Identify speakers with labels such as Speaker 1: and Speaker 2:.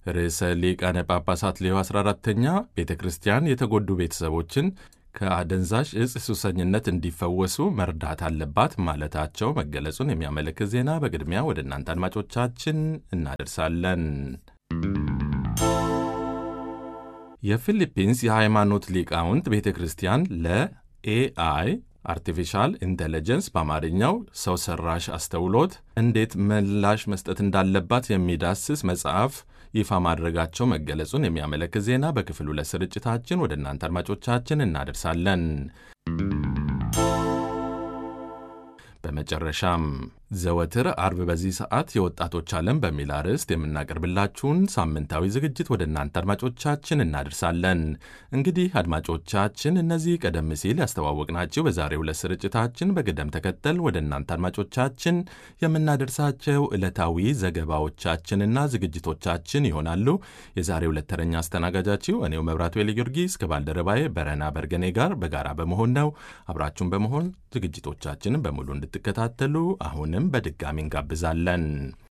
Speaker 1: ርዕሰ ሊቃነ ጳጳሳት ሌዮ 14ተኛ ቤተ ክርስቲያን የተጎዱ ቤተሰቦችን ከአደንዛዥ እጽ ሱሰኝነት እንዲፈወሱ መርዳት አለባት ማለታቸው መገለጹን የሚያመለክት ዜና በቅድሚያ ወደ እናንተ አድማጮቻችን እናደርሳለን። የፊሊፒንስ የሃይማኖት ሊቃውንት ቤተ ክርስቲያን ለኤአይ አርቲፊሻል ኢንቴሊጀንስ በአማርኛው ሰው ሰራሽ አስተውሎት እንዴት ምላሽ መስጠት እንዳለባት የሚዳስስ መጽሐፍ ይፋ ማድረጋቸው መገለጹን የሚያመለክት ዜና በክፍል ሁለት ስርጭታችን ወደ እናንተ አድማጮቻችን እናደርሳለን። በመጨረሻም ዘወትር አርብ በዚህ ሰዓት የወጣቶች ዓለም በሚል አርዕስት የምናቀርብላችሁን ሳምንታዊ ዝግጅት ወደ እናንተ አድማጮቻችን እናደርሳለን። እንግዲህ አድማጮቻችን እነዚህ ቀደም ሲል ያስተዋወቅናቸው በዛሬው ዕለት ስርጭታችን በቅደም ተከተል ወደ እናንተ አድማጮቻችን የምናደርሳቸው ዕለታዊ ዘገባዎቻችንና ዝግጅቶቻችን ይሆናሉ። የዛሬው ዕለት ተረኛ አስተናጋጃችሁ እኔው መብራቱ ኤሊ ጊዮርጊስ ከባልደረባዬ በረና በርገኔ ጋር በጋራ በመሆን ነው። አብራችሁን በመሆን ዝግጅቶቻችንን በሙሉ እንድትከታተሉ አሁንም በድጋሚ እንጋብዛለን።